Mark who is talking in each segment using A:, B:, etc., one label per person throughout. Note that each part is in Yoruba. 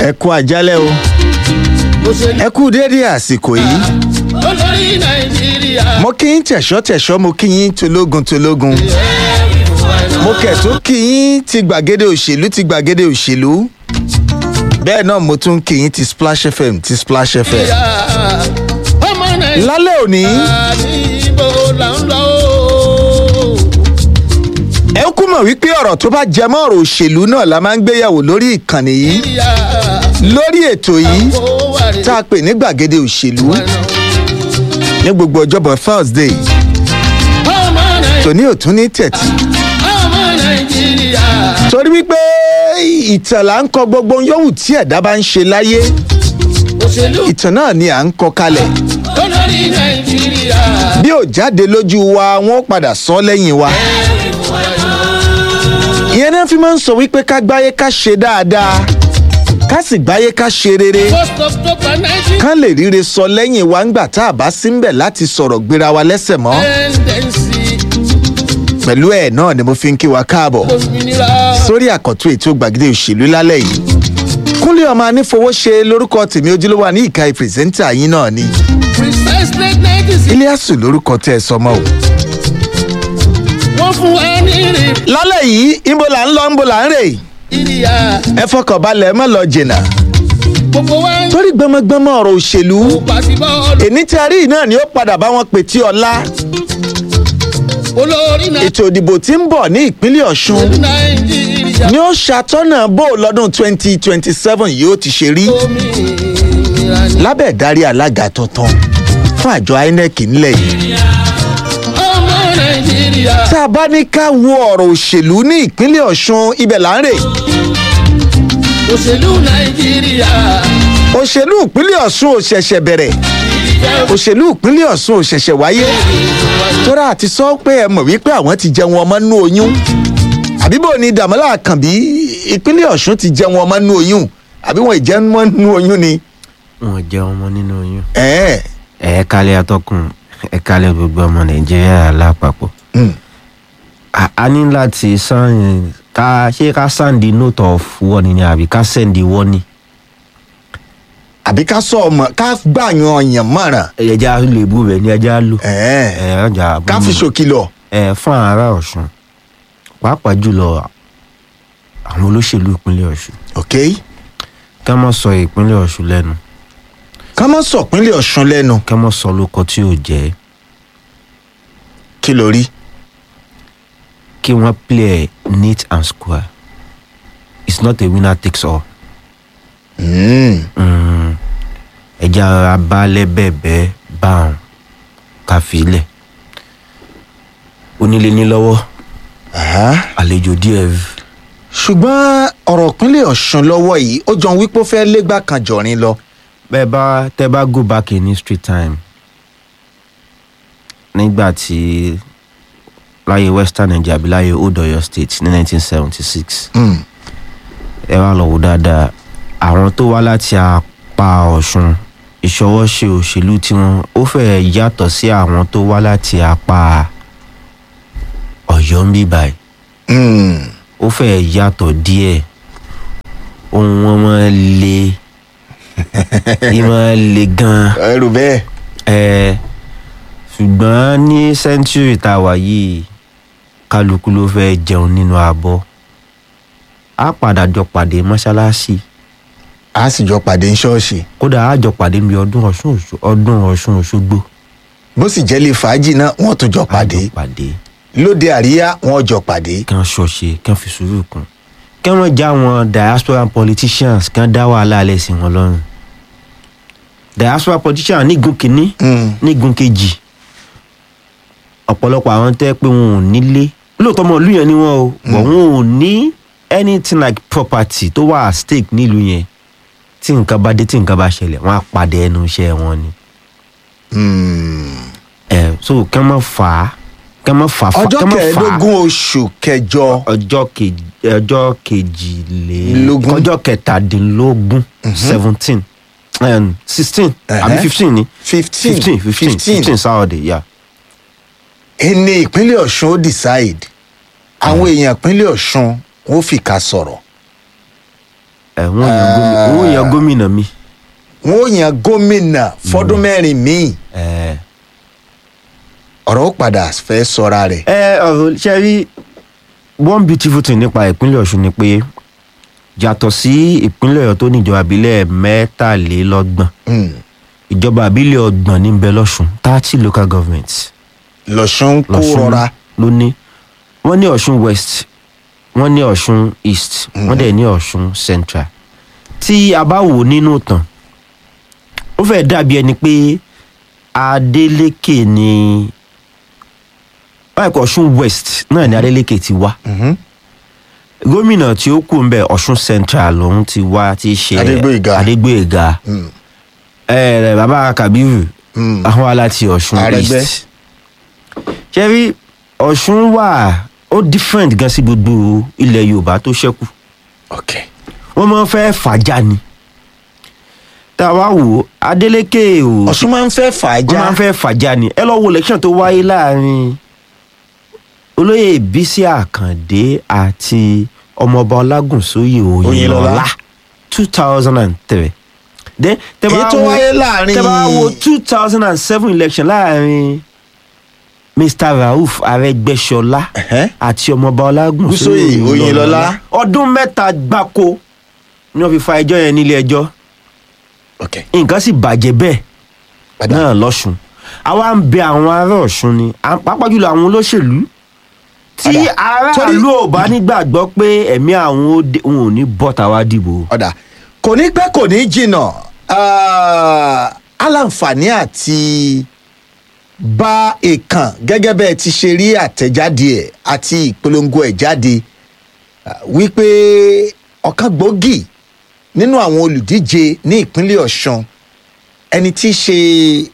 A: ẹ kú àjálẹ̀ o
B: òṣèlú
A: ẹ kú déédé àsìkò yìí
B: olórí nàìjíríà.
A: mo kí yín tẹ̀ṣọ́ tẹ̀ṣọ́ mo kí yín tológun tológun mo kẹ̀tún kí yín ti gbàgede òṣèlú ti gbàgede òṣèlú bẹ́ẹ̀ náà mo tún kí yín ti splash fm ti splash fm
B: ọmọ nàìjíríà
A: lálẹ́ òní
B: ní ibo là ń lọ o.
A: ẹ kú mọ̀ wípé ọ̀rọ̀ tó bá jẹ mọ́ ọ̀rọ̀ òṣèlú náà la máa ń gbéyàwó lórí ìkànnì yìí
B: nàìjíríà
A: lórí ètò yìí
B: kó wà rí.
A: tá a pè ní gbàgede òṣèlú ní gbogbo ọjọ́bọ̀ thursday
B: ọmọ nàìjíríà
A: tòní ò tún ní tẹ̀tì
B: ọmọ nàìjíríà.
A: torí wípé ìtàn là ń kọ gbogbo yòówù tí ẹ̀dá bá ń ṣe láyé
B: òṣèlú
A: ìtàn náà ni à ń kọ kalẹ̀
B: olórí nàìjíríà.
A: bí ò jáde lójú wa wọn ó padà sọ lẹ́yìn wa ìyẹn náà fi máa ń sọ wípé ká gbáyé ká ṣe dáadáa ká sì gbáyé ká ṣe rere
B: first october nineteen
A: ká lè ríre sọ lẹ́yìn wa ńgbà tá a bá sí ń bẹ̀ láti sọ̀rọ̀ gbéra wa lẹ́sẹ̀ mọ́
B: tendency
A: pẹ̀lú ẹ̀ náà ni mo fi ń kí wa káàbọ̀
B: òmìnira.
A: sórí àkọ́tún ètò gbàgede òṣèlú lálẹ́ yìí kúnlé ọmọ anífowóṣe lórúkọ tèmi ojúlówó ní ìka ìpìrìsẹ́ńtà yín náà ni
B: precisely nineteen sixty.
A: iliasu lórúkọ tẹ́ ẹ sọmọ o.
B: wọ́n fún wa ní rè.
A: lálẹ́ yìí ibo là ń lọ ibo là ń rè
B: ìrìyà
A: ẹ fọkàn balẹ̀ ẹ má lọ jìnnà
B: gbogbo wa ń
A: torí gbọmọgbọmọ ọ̀rọ̀ òṣèlú
B: pàṣẹ bọ́ọ̀lù.
A: èní tí a rí yìí náà ni ó padà bá wọn pè tí ọlá
B: olórí
A: ètò ìdìbò tí ń bọ̀ ní ìpínlẹ̀ ọ̀ṣun
B: nàìjíríà.
A: ni ó ṣàtọ́nà bó lọ́dún 2027 yìí ó ti ṣe rí
B: òmìnira ni.
A: lábẹ́ ìdarí alága tuntun fún àjọ inec ńlẹ̀ yìí
B: ọmọ nàìjíríà.
A: tá a bá ní ká wo ọ̀rọ̀ òṣèlú ní ìpínlẹ̀ ọ̀ṣun ibẹ̀ là ń rè
B: òṣèlú nàìjíríà.
A: òṣèlú ìpínlẹ̀ ọ̀ṣun ò ṣẹ̀ṣẹ̀ bẹ̀rẹ̀ òṣèlú ìpínlẹ̀ ọ̀ṣun ò ṣẹ̀ṣẹ̀ wáyé tóra àti sọ pé ẹ mọ̀ wípé àwọn ti jẹun ọmọ nú oyún àbíbò ni dàmọ́lá àkànbí ìpínlẹ̀ ọ̀ṣun ti jẹun ọmọ nú oyún àbí wọn ìjẹun ọmọ nú oyún ni.
C: wọn jẹ ọmọ nínú oyún.
A: ẹ̀ẹ́
C: ẹ kálẹ̀ atọ́kùn ẹ kálẹ̀ gbogbo ọmọ nàìjíríà lápapọ̀.
A: mm.
C: a a ní láti sàn ká ṣé ká sàǹdì note of warning ni àbí ká sẹ́ǹdì warning.
A: àbí ká sọ ọmọ ká gbàyàn ọyàn mọ̀ràn
C: ẹja lè bú rẹ ní ẹja lò.
A: ẹ̀ẹ́
C: ẹ ọjà
A: ká fi ṣòkìlọ̀
C: ẹ fún ará ọ̀ṣun pàápàá jùlọ àwọn olóṣèlú ìpínlẹ̀ ọ̀ṣun
A: ok
C: ká má sọ ìpínlẹ̀ ọ̀ṣun lẹ́nu
A: ká má sọ ìpínlẹ̀ ọ̀ṣun lẹ́nu
C: ká má sọ lóko tí ò jẹ́
A: kí ló rí
C: kí wọ́n play neat and square it's not a winner takes all.
A: Mm.
C: Mm, ẹja ara balẹ̀ bẹ́ẹ̀bẹ́ báwọn ká filẹ̀ onílé ní lọ́wọ́
A: Aha.
C: àlejò díẹ̀
A: ṣùgbọ́n ọ̀rọ̀ ìpínlẹ̀ ọ̀ṣun lọ́wọ́ yìí ó jọ wípé ó fẹ́ légbà kan jọ̀rin lọ
C: bẹ́ẹ̀ bá tẹ́ bá go back in history time nígbà tí láyé western nigeria àbí láyé old oyo state ní 1976
A: Mm.
C: ẹ wá lọ wò dáadáa àwọn tó wá láti apá ọ̀ṣun ìṣọwọ́ṣe òṣèlú tiwọn ó fẹ́ẹ̀ yàtọ̀ sí àwọn tó wá láti apá ọ̀yọ́ ń bí báyìí
A: Mm.
C: ó fẹ́ẹ̀ yàtọ̀ díẹ̀ ohun wọn máa le ì máa le gan-an
A: ẹrù bẹ́ẹ̀
C: ẹ ṣùgbọ́n ní sẹ́ńtúrì tá a wà yìí kálukú ló fẹ́ jẹun nínú abọ́ á padà jọ pàdé mọ́ṣáláṣí
A: a sì jọ pàdé ní ṣọ́ọ̀ṣì
C: kódà á jọ pàdé níbi ọdún ọ̀ṣun Òṣù- ọdún ọ̀ṣun òṣogbo
A: bó sì jẹ́ lè fàájì náà wọ́n tún jọ
C: á
A: pàdé
C: jọ pàdé
A: lóde àríyá wọ́n jọ pàdé
C: kí wọ́n ṣọ̀ṣe kí wọ́n fi sùúrù kún kí wọ́n já wọn diaspora politicians kí wọ́n dá wàhálà alẹ́ sí wọn lọ́rùn diaspora politicians nígun kìíní
A: Mm.
C: nígun kejì ọ̀pọ̀lọpọ̀ àwọn tẹ́ pé wọn ò nílé lóòótọ́ ọmọ ìlú yẹn ni wọ́n o but wọn ò ní anything like property tó wà at stake nílùú yẹn tí nǹkan bá dé tí nǹkan bá ṣẹlẹ̀ wọ́n á padà ẹnu iṣẹ́ wọn ni
A: Mm.
C: ẹ so kẹ́ mọ́ fà á kẹ́ mọ́ fà á
A: ọjọ́
C: kẹ́ mọ́ fà á
A: kẹẹ̀ẹ́dógún oṣù kẹjọ
C: ọjọ́ kejì ọjọ́ kejìlélógún
A: Lógún.
C: ọjọ́ kẹtàdínlógún seventeen sixteen àbí
A: Ẹ̀hẹ́.
C: fifteen ni
A: fifteen
C: fifteen fifteen fifteen sáwọ́dẹ̀ yà
A: ẹni ìpínlẹ̀ ọ̀ṣun ó decide àwọn èèyàn ìpínlẹ̀ ọ̀ṣun wọ́n fìkà sọ̀rọ̀
C: ẹ wọ́n yan gómìnà wọ́n yan gómìnà mi.
A: wọn ò yan gómìnà fọdún mẹ́rin míì
C: ẹ
A: ọ̀rọ̀ ó padà fẹ́ sọra rẹ̀
C: ẹ ọ̀rọ̀ ṣe rí one beautiful thing nípa ìpínlẹ̀ ọ̀ṣun ni pé yàtọ̀ sí ìpínlẹ̀ ọ̀yọ́ tó ní ìjọba àbílẹ̀ mẹ́tàlélọ́gbọ̀n
A: Hmm.
C: ìjọba àbílẹ̀ ọgbọ̀n ní bẹ lọ́ṣun thirty local governments
A: lọ́sùn kó
C: lọ́ṣun
A: rọra
C: ló ní wọ́n ní ọ̀ṣun west wọ́n ní ọ̀ṣun east wọ́n dẹ̀ ní ọ̀ṣun central tí a bá wò nínú ìtàn ó fẹ́ dàbí ẹni pé adeleke ni báyìí kọ́ ọ̀ṣun west náà ni adeleke ti wá
A: Mhm.
C: gómìnà tí ó kù ń bẹ ọ̀ṣun central lòun ti wá ti ṣe
A: Adégbóyèga.
C: adégbòyèga
A: Hmm.
C: ẹ bàbá kabiru
A: Hmm.
C: àwọn aláti ọ̀ṣun
A: Arẹ́gbẹ́.
C: east ṣẹ́rí ọ̀ṣun wà ó different gan sí gbogbo ilẹ̀ yorùbá tó ṣẹ́kù
A: ok
C: wọ́n máa ń fẹ́ fàájà ni tá a wá wò ó adeleke ò
A: ọ̀sùn máa ń fẹ́
C: wọ́n
A: fàájà
C: máa ń fẹ́ fàájà ni ẹ lọ́ wo election tó wáyé láàrin olóyè bísí àkàndé àti ọmọọba ọlágùnsóyè
A: Oyinlọlá.
C: òyìnlọlá two thousand and three then tẹ́ bá
A: èyí tó
C: wo-
A: wáyé láàrin
C: tẹ́ bá wo two thousand and seven election láàrin mr rauf arẹgbẹsọlá
A: Ẹ̀hẹ́.
C: àti ọmọọba ọlágùnsóyè
A: Gúnsóyè Oyinlọlá.
C: ọdún mẹ́ta gbáko ni wọ́n fi fa ẹjọ́ yẹn nílé ẹjọ́
A: ok
C: nǹkan sì bàjẹ́ bẹ́ẹ̀
A: padà
C: náà lọ́sùn àwa ń bẹ àwọn ará ọ̀ṣun ni à- pàápàá jùlọ àwọn olóṣèlú tí
A: Padà.
C: aráàlú ò bá nígbàgbọ́ pé ẹ̀mí àwọn ó dé- wọn ò ní bọ́ta wá dìbò.
A: ọ̀dà kò ní pẹ́ kò ní jìnnà ah, aláǹfààní àti bá èèkàn gẹ́gẹ́ bẹ́ẹ̀ ti ṣe rí àtẹ̀jáde ẹ̀ àti ìpolongo ẹ̀ jáde ah, wípé ọ̀kan gbòógì nínú àwọn olùdíje ní ìpínlẹ̀ ọ̀ṣun ẹni tí í ṣe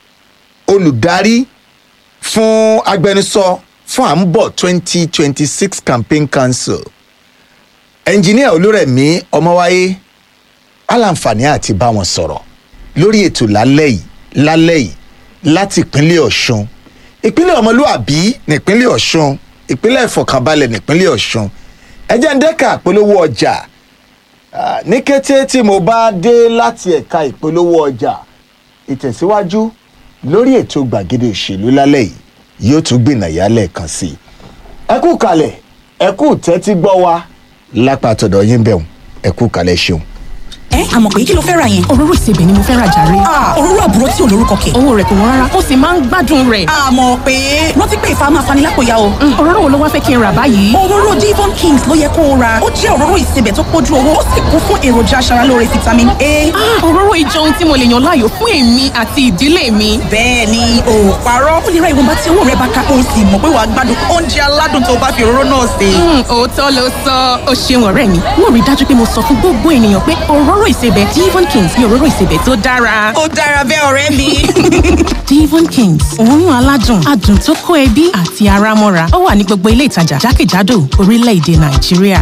A: olùdarí fún agbẹnusọ fún à ń bọ̀ twenty twenty six campaign council ẹnjiníà olúrẹ̀mí ọmọwáyé aláǹfààní àti bá wọn sọ̀rọ̀ lórí ètò lálẹ́ yìí lálẹ́ yìí láti ìpínlẹ̀ ọ̀ṣun ìpínlẹ̀ ọmọlúàbí nípínlẹ̀ ọ̀ṣun ìpínlẹ̀ ìfọ̀kànbalẹ̀ nípínlẹ̀ ọ̀ṣun ẹjẹ́ ń dẹ́ka ìpolówó ọjà Ah, ní kété tí mo bá dé láti ẹ̀ka ìpolówó ọjà ìtẹ̀síwájú lórí ètò gbàgede òṣèlú lálẹ́ yìí yóò tún gbìnàyà lẹ́ẹ̀kan sí i ẹ kú kalẹ̀ ẹ kú tẹ́tí gbọ́ wa lápá tọ̀dọ̀ yín bẹ̀rù ẹ kú kalẹ̀ ṣeun.
D: ẹ àmọ̀ pé kí ló fẹ́ ra yẹn.
E: òróró ìsebẹ̀ ni mo fẹ́ ra jàre.
D: Ah, òróró àbúrò tí ò lórúkọ kẹ̀.
E: owó rẹ̀ kò wọ́n rárá ó sì máa ń gbádùn rẹ̀.
D: àmọ̀ pé rántí pé ìfà máa fani lápòyà o.
E: Mm, òróró wo ló wá fẹ́ kí n rà báyìí.
D: òróró divon kings ló yẹ kó o ra ó jẹ́ òróró ìsebẹ̀ tó pójú owó ó sì kún fún èròjà aṣaralóore vitamin a.
E: Ah, òróró ìjọ ohun tí mo lè yàn láàyò fún èmi àti ìdílé mi.
D: bẹ́ẹ̀ ni o ò parọ́ ó lè ra ìwọ̀nba tí owó rẹ bá ká o sì mọ̀ pé wàá gbádùn oúnjẹ aládùn tó bá fi òróró náà sè.
E: Mm, òótọ́ ló sọ ó ṣeun ọ̀rẹ́ mi mo rí i dájú pé mo sọ fún gbogbo ènìyàn pé òróró ìsebẹ̀ divon kings ni òróró ìsebẹ̀ tó dára.
D: ó dára bẹ́ẹ̀ ọ̀rẹ́ mi.
E: divon kings òórùn aládùn adùn tó kó ẹbí àti ara mọ́ra ó wà ní gbogbo ilé ìtajà jákèjádò orílẹ̀-èdè nàìjíríà.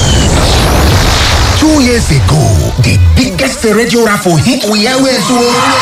F: Two years ago, the biggest radio raffle hit we always won.